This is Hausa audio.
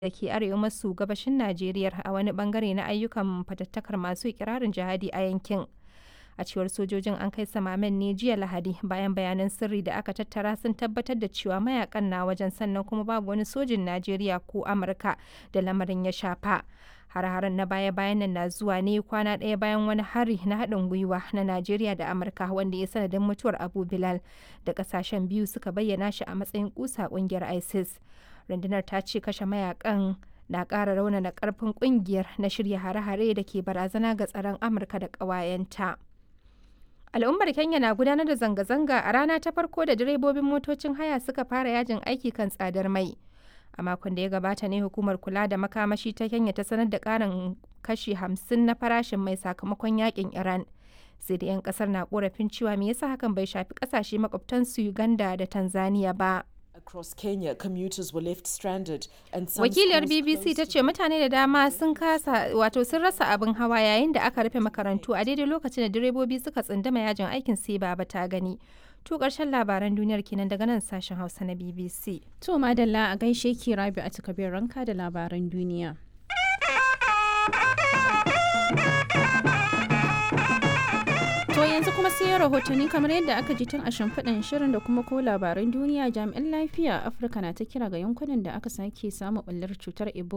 da ke arewa maso gabashin Najeriya a wani bangare na ayyukan fatattakar masu ikirarin jihadi a yankin. A cewar sojojin an kai samamen ne jiya Lahadi bayan bayanan sirri da aka tattara sun tabbatar da cewa mayakan na wajen sannan kuma babu wani sojin Najeriya ko Amurka da lamarin ya shafa. Har-haren na baya-bayan nan na zuwa ne kwana ɗaya bayan wani hari na haɗin gwiwa na Najeriya da Amurka wanda ya sanadin mutuwar Abu Bilal da ƙasashen biyu suka bayyana shi a matsayin kusa ƙungiyar ISIS. Rundunar ta ce kashe mayakan na ƙara raunana ƙarfin ƙungiyar na shirya hare-hare da ke barazana ga tsaron Amurka da ƙawayenta. Al'ummar Kenya na gudanar da zanga-zanga a rana ta farko da direbobin motocin haya suka fara yajin aiki kan tsadar mai. A makon da ya gabata ne hukumar kula da makamashi ta Kenya ta sanar da ƙarin kashi hamsin na farashin mai sakamakon yakin Iran. Sai da 'yan kasar na korafin cewa me yasa hakan bai shafi kasashe makwabtansu Uganda da Tanzania ba. Across Kenya, commuters were left stranded and some Wakiliyar schools BBC ta closed ce mutane da dama sun kasa wato sun rasa abin hawa yayin da aka rufe makarantu a daidai lokacin da direbobi suka tsundama yajin aikin sai baba ta gani. To ƙarshen labaran duniyar kenan daga nan sashen Hausa na BBC. To madalla a gaishe ki rabi a takabir ranka da labaran duniya. To yanzu kuma sai rahotanni kamar yadda aka ji tun a shimfiɗin shirin da kuma ko labaran duniya jami'an lafiya a Afirka na ta kira ga yankunan da aka sake samu ɓullar cutar Ebola